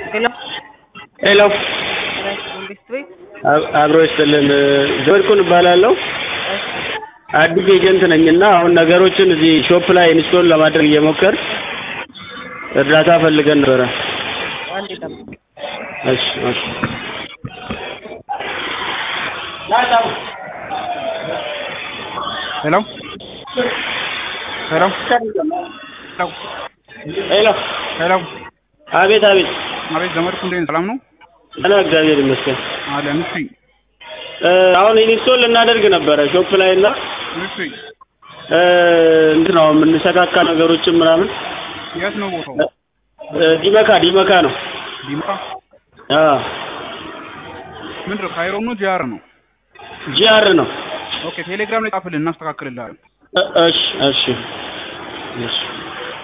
ሄሎ ሄሎ መንግስት ቤት አብ- አብሮ ይስጥልን ዘወድኩን እባላለሁ አዲስ ኤጀንት ነኝ እና አሁን ነገሮችን እዚህ ሾፕ ላይ ኢንስቶል ለማድረግ እየሞከር እርዳታ ፈልገን ነበረ አንድ ጠብቅ እሺ እሺ ሄሎ ሄሎ ሄሎ ሄሎ አቤት አቤት አቤት ዘመድኩ እንዴት ነህ? ሰላም ነው ደህና እግዚአብሔር ይመስገን አለን። እሺ እ፣ አሁን ኢንስቶል ልናደርግ ነበረ ሾፕ ላይ እና እሺ እ፣ እንትን ነው የምንሰካካ ነገሮችን ምናምን የት ነው ቦታው? እ፣ ዲመካ ዲመካ ነው ዲማ አ ምንድን ነው? ካይሮ ነው ጂአር ነው? ጂአር ነው ኦኬ ቴሌግራም ላይ ጻፍልን እናስተካክልልሃለን። እ፣ እሺ እሺ እሺ